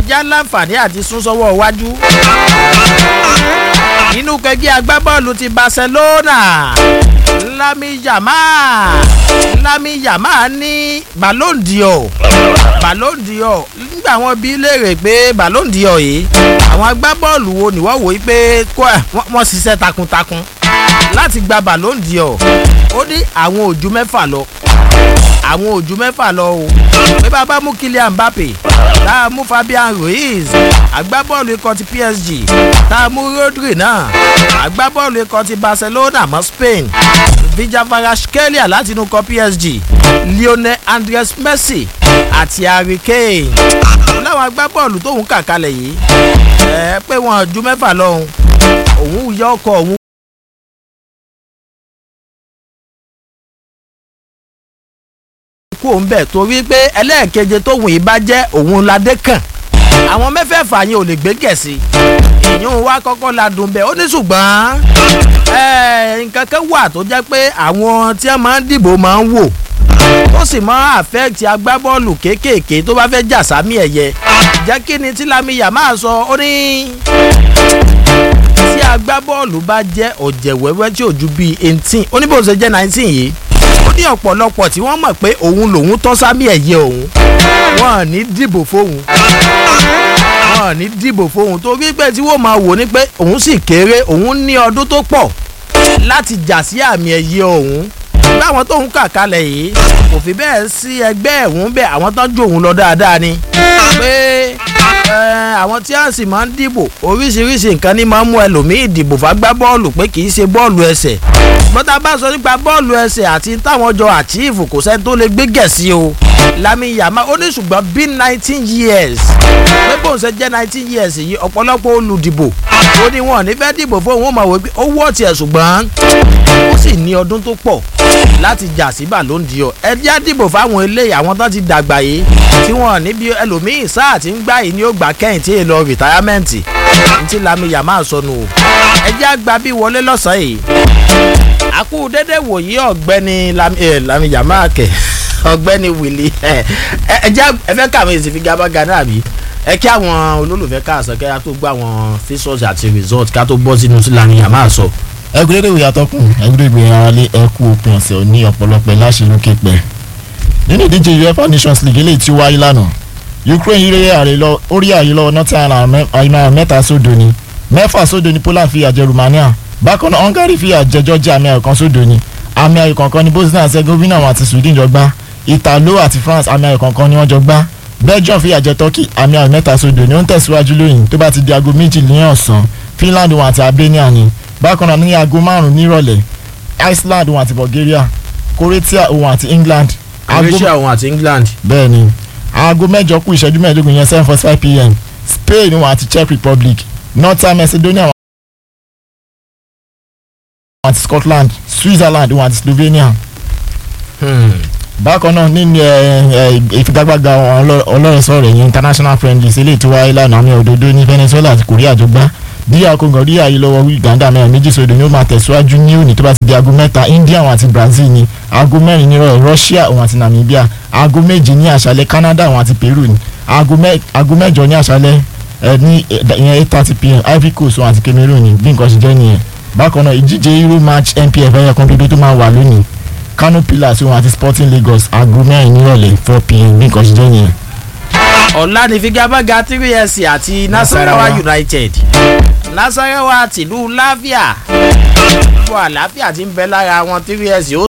ẹja láǹfààní àti sún sọ́wọ́ iwájú nínú kẹgbẹ́ agbábọ́ọ̀lù ti barcelona lami yamal lami yamal ní ballon d'or ballon d'or nígbà wọn bí léèrè pé ballon d'or yìí àwọn agbábọ́ọ̀lù wo ni wọ́n wò ó pé wọ́n ṣiṣẹ́ takuntakun láti gba ballon d'or ó ní àwọn òjú mẹ́fà lọ àwọn òjú mẹ́fà lọ o pé bàbá mú kylian mbappe tá a mú fabian ruiz agbábọ́ọ̀lù ikọ̀ ti psg tá a mú rodri náà agbábọ́ọ̀lù ikọ̀ ti barcelona mọ́ spain vijavaraskelia láti inú ikọ̀ psg lionel andres messi àti harry kane láwọn agbábọ́ọ̀lù tóun kà kalẹ̀ yìí ẹ pé wọn ju mẹ́fà lọ́hùn òun yọ ọkọ̀ òun. kú òun bẹ̀ torí pé ẹlẹ́ẹ̀keje tóun yìí bá jẹ́ òun ládé kàn àwọn mẹ́fẹ̀ẹ̀fà yẹn ò lè gbé gẹ̀ẹ́sì ìyún wa kọ́kọ́ la dùn bẹ́ẹ̀ ó ní ṣùgbọ́n nǹkan kan wà tó jẹ́ pé àwọn tí wọ́n máa ń dìbò máa ń wò ó sì máa àfẹ́ẹ̀tì agbábọ́ọ̀lù kéékèèké tó bá fẹ́ jà sámi ẹ̀yẹ jẹ́ kí ni tí lamiya máa sọ ó ní tí agbábọ́ọ̀lù bá jẹ́ ọ̀jẹ̀ wẹ́wẹ́ tí ò ju bíi eighteen ó ní bó ṣe jẹ́ nineteen yìí ó ní ọ̀pọ̀lọpọ̀ tí wọ́n mọ̀ pé òun lòun tọ́ sámi ẹ̀yẹ òun wọ́n ní dìbò fóun wọ́n ní dìbò fóun torí pé tí wọ́n máa wò ní pé òun sì kéré òun ní ọdún tó pọ̀ láti jà sí àmì ẹ̀yẹ òun báwọn tóun kà kalẹ̀ yìí kò fi bẹ́ẹ̀ sí ẹgbẹ́ ẹ̀hún bẹ́ẹ̀ àwọn tó ń jó òun lọ dáadáa ni pé àwọn tí a sì máa ń dìbò oríṣiríṣi nǹkan ní máa ń mú ẹlòmíì dìbò fagbá bọ́ọ̀lù pé kì í ṣe bọ́ọ̀lù ẹsẹ̀ bọ́tà bá sọ nípa bọ́ọ̀lù ẹsẹ̀ àti táwọn jọ àchíìfù kò sẹ́ni tó lè gbé gẹ̀ẹ́sì o lami yama ó ní ṣùgbọ́n bí nineteen years pé bóun ṣe jẹ́ nineteen years yìí ọ̀pọ̀lọpọ̀ olùdìbò ó ní wọn ò ní fẹ́ dìbò fún òun ó máa wò pé ó wọ́ tiẹ̀ ṣùgbọ́n ó sì ní ọdún tó pọ̀ láti jà sí Ballon d'Or ẹ jẹ́ dìbò fáwọn eléyìí àwọn tó ti dàgbà yìí tí wọ́n níbi ẹlòmíín sáà tí ń gbà yìí ni ó gbà kẹ́yìn tí èèlò rìtáyámẹ́ǹtì ní ti Lami Yamal sọnù o ẹ jẹ́ àgbà bí wọlé lọ́sàn-án yìí àkú dédé wòyí ọ̀gbẹ́ni Lami Yamal kẹ̀ ọ̀gbẹ́ni Willy ẹ ẹ jẹ́ ẹ fẹ́ kàwé èsì fi gábága náà bí ẹ kí àwọn olólùfẹ́ káàsán kẹ́yà tó gbọ́ àwọn fíṣọ́ọ̀sì àti result ká tó bọ́ sínú sí Lami Yamal sọ ẹgbẹ́rẹ́ ìwé atọ́kùn ẹgbẹ́rẹ́ ìwé aráalé ẹkú òpin ọ̀sẹ̀ ní ọ̀pọ̀lọpọ̀ láṣẹ lókè pẹ́ nínú ìdíje uefa nations league eléyìí tí ó wáyé lánàá ukraine rí ààrẹ lọ orí ààyè lọ northern ireland mẹ́ta sódò ni mẹ́fà sódò ni poland fìyà jẹ romania bákan náà hungary fìyà jẹ georgia àmì ayò kan sódò ni àmì ayò kankan ni bosnia herzegovina àti sweden jọ gbá italo àti france àmì ayò kankan ni wọ́n jọ gbá belgium fìyà jẹ turkey àmì ayò mẹ́ta sódò ni ó ń tẹ̀síwájú lóyìn tó bá ti di aago méjì ní ọ̀sán finland wọn àti albania ni bákan náà ní aago márùn nírọ̀lẹ́ Iceland òun àti Bulgaria Croatia òun àti England. Croatia òun àti England. bẹ́ẹ̀ ni aago mẹ́jọ kù ìṣẹ́jú mẹ́ẹ̀ẹ́dógún yẹn seven forty five pm Spain òun àti Czech Republic Northern Macedonia òun àti Scotland Switzerland òun àti Slovenia. bákan náà nínú ìfigagbága ọlọ́rẹ̀sọ̀rẹ̀ yẹn international friendlies eléyìí tó wáyé lánàá àmì òdodo ní Venezuela àti Korea tó gbá díà kóńgò rí àyè lọ́wọ́ Uganda mẹ́rin méjì sódò ni ó máa tẹ̀síwájú ní òní tó bá ti di aago mẹ́ta India òun àti Brazil ni aago mẹ́rin nírọ̀ Russia òun àti Namibia aago méjì ní àṣálẹ́ Canada òun àti Peru ni aago mẹ́jọ ní àṣálẹ́ ní ìyẹn eight thirty pm Ivory Coast òun àti Cameroon ni bí nǹkan ṣe jẹ́ nìyẹn bákan náà ìdíje Euro match NPF ẹ̀yẹ kan dodo tó máa wà lónìí Kano Pillars òun àti Sporting Lagos aago mẹ́rin nírọ̀lẹ́ four pm bí nǹkan ṣe jẹ́ nìyẹn ọ̀la ní figagbága three s àti Nasarawa United Nasarawa tìlú láfíà fún àlàáfíà tí ń bẹ lára wọn three s ó.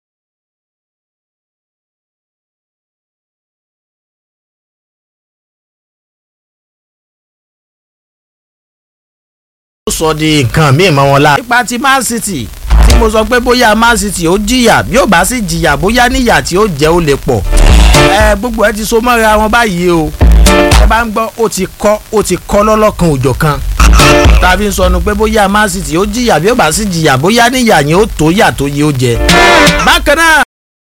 ó sọ di nǹkan míì mọ́ wọn la. nípa ti Man City tí mo sọ pé bóyá Man City ó jìyà bí ó bá sì jìyà bóyá níyà tí ó jẹ́ ó lè pọ̀ ẹ gbogbo ẹ ti so mọ́ra wọn báyìí o ẹ bá ń gbọ́ ó ti kọ́ ó ti kọ́ lọ́lọ́kan òjọ̀ kan tàbí ń sọnù pé bóyá Man City ó jìyà bí ó bá sì jìyà bóyá níyà yẹn ó tó yà tó yẹ ó jẹ. bákan náà